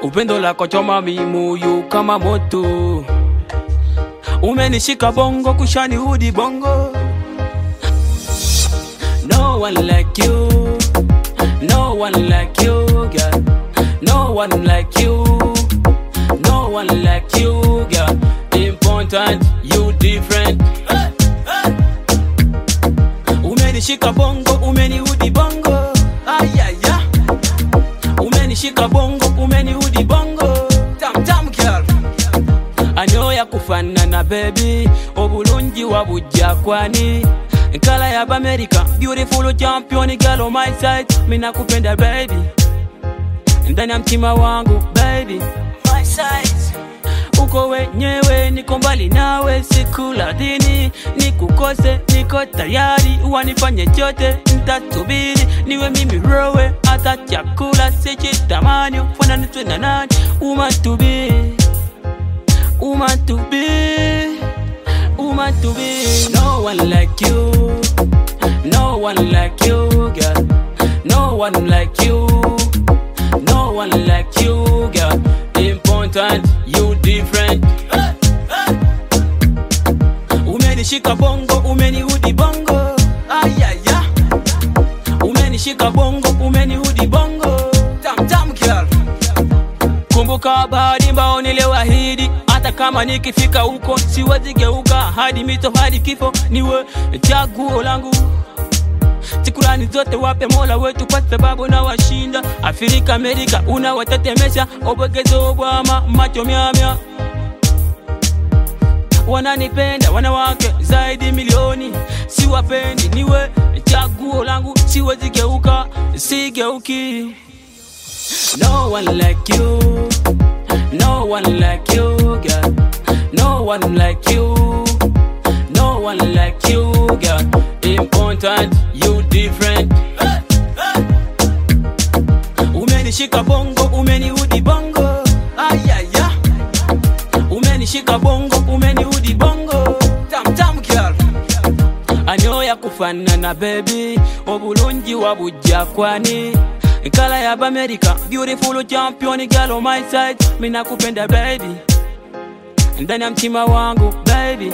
upendo lako choma mimoyo kama moto, umenishika bongo kushani hudi bongo. No one like you, no one like you, girl. No one like you, no one like you, girl. Important, you different. Umenishika bongo, umenihudi bongo. Ayaya. Umenishika bongo, umenihudi bongo. Tam tam girl. Anyoya kufanana baby, obulungi wabujja kwani nkala ya America, beautiful champion girl on my side, mina kupenda baby, ndani ya mtima wangu baby, my side uko wenyewe, niko mbali nawe, sikula dini nikukose, niko tayari, wanifanye chote, ntasubiri niwe mimi rowe, hata chakula sichitamani, fananitwe na nani, umatubi umatubi umatubi, no one like you, no one like you, girl, no one like you, no one like you, girl, important, you different. Umenishika bongo, umenihudi bongo, ayaya. Umenishika bongo, umenihudi bongo, tam tam girl. Kumbuka bahari mbao niliwahidi, hata kama nikifika huko siwezi geuka, hadi mito hadi kifo, niwe chaguo langu. Shukrani zote wape Mola wetu kwa sababu na washinda Afrika, Amerika unawatetemesha, obogezo bwama macho myamya wananipenda wanawake zaidi milioni, siwapendi, niwe chaguo langu, siwezi geuka, sigeuki. No one like you, no one like you, girl. No one like you, no one like you, girl. Important, you different. Umenishika bongo, umenihudi bongo, ayaya. Umenishika bongo, umenihudi bongo, tam tam girl. Anyoya kufanana baby, obulungi wabujja kwani nkala ya America, beautiful champion girl on my side, mina kupenda baby, ndani ya mtima wangu baby.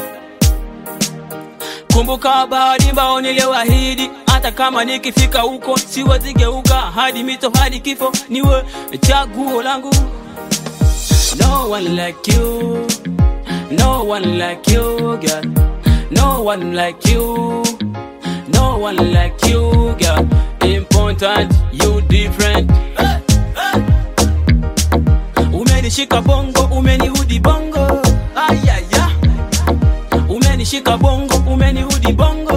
Kumbuka bahari mbao niliwahidi, hata kama nikifika huko siwezi geuka, hadi mito hadi kifo, niwe chaguo langu. No one like you, no one like you, girl. No one like you, no one like you, girl. Important, you different. Umenishika bongo, umenihudi bongo, ayaya. Umenishika bongo, umenihudi bongo.